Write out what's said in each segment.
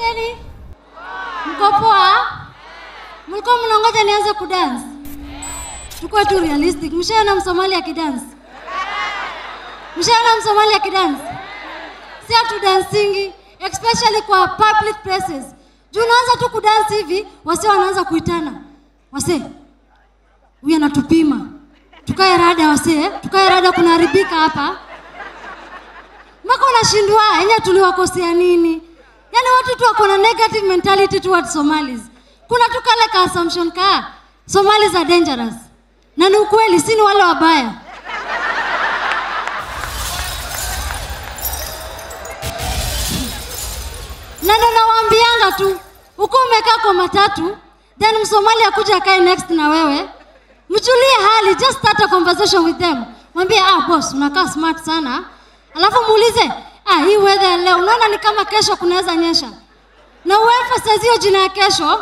Habari? Mko poa? Mlikuwa mnangoja nianze kudance? Tukua tu realistic. Mshaona Msomali akidance? Mshaona Msomali akidance? Si atu dancingi, especially kwa public places. Juu unaanza tu kudance hivi, wase wanaanza kuitana. Wase, huyu anatupima. Tukae rada wase, tukae rada kunaharibika hapa. Mpaka unashindwa yenye tuliwakosea nini? Yaani watu tu wako na negative mentality towards Somalis. Kuna tu kale ka assumption ka Somalis are dangerous. Na ni ukweli, si ni wale wabaya. Na ndo nawaambianga tu, uko umekaa kwa matatu, then Msomali akuja akae next na wewe, mjulie hali, just start a conversation with them. Mwambie, ah boss, unakaa smart sana. Alafu muulize, ah hii weather ya leo, unaona ni kama kesho kunaweza nyesha. Na uemphasize hiyo jina ya kesho.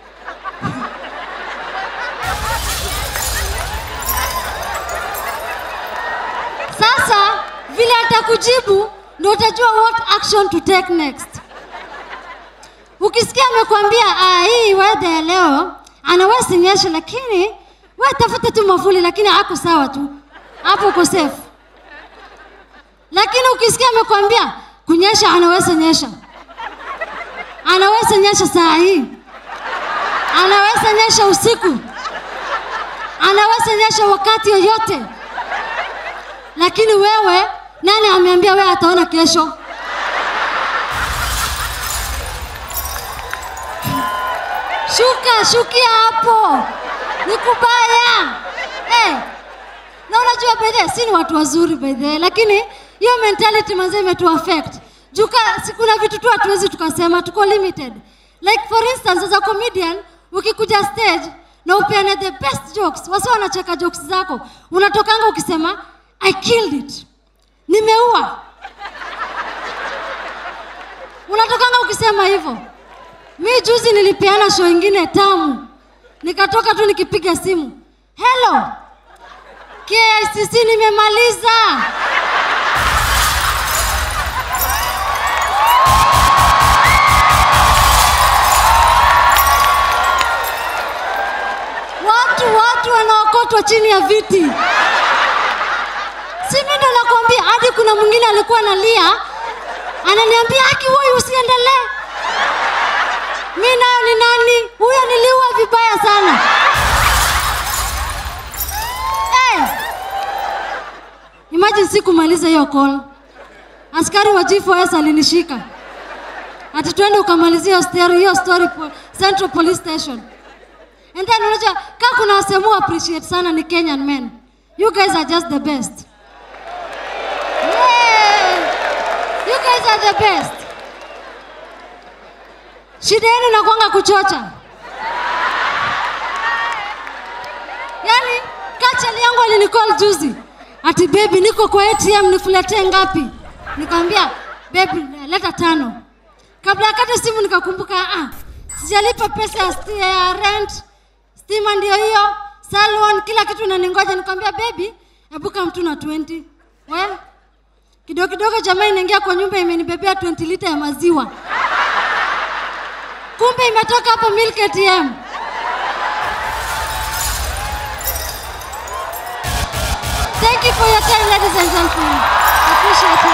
Sasa vile atakujibu ndio utajua what action to take next. Ukisikia amekwambia ah, hii weather ya leo anaweza nyesha, lakini wewe tafuta tu mavuli, lakini hako sawa tu, hapo uko safe. Lakini ukisikia amekwambia kunyesha, anaweza nyesha, anaweza nyesha saa hii, anaweza nyesha usiku, anaweza nyesha wakati yoyote, lakini wewe, nani ameambia wewe ataona kesho? Shuka, shukia hapo, ni kubaya eh. Na unajua by the way, si ni watu wazuri by the way, lakini hiyo mentality manze imetu affect. Juka, si kuna vitu tu hatuwezi tukasema, tuko limited. Like for instance, as a comedian, ukikuja stage na upeane the best jokes, wasi wanacheka jokes zako, unatokanga ukisema I killed it, nimeua. Unatokanga ukisema hivyo. Mi juzi nilipeana show ingine tamu, nikatoka tu nikipiga simu, hello KICC, nimemaliza. Watu watu wanaokotwa chini ya viti. Si mimi ndo nakwambia, hadi kuna mwingine alikuwa analia, ananiambia Aki, wewe usiendelee. Mi nayo ni nani? Huyo niliua vibaya sana. Hey! Imagine sikumaliza hiyo call. Askari wa G4S alinishika. Ati twende ukamalizia hiyo story, hiyo story po, Central Police Station. And then unajua kama kuna wasemu appreciate sana ni Kenyan men. You guys are just the best. Yeah. You guys are the best. Shida yenu nakwanga kuchocha. Yaani kachali yangu alinicall juzi. Ati baby niko kwa ATM nikuletee ngapi? Nikamwambia baby leta tano. Kabla akate simu nikakumbuka ah sijalipa pesa ya, sti- ya rent. Stima ndio hiyo. Salon kila kitu naningoja nikamwambia baby hebu kama mtu na 20. We kidogo kidogo jamaa inaingia kwa nyumba imenibebea 20 lita ya maziwa. Kumbe imetoka hapo Milk ATM. Thank you for your time, ladies and gentlemen. Appreciate it.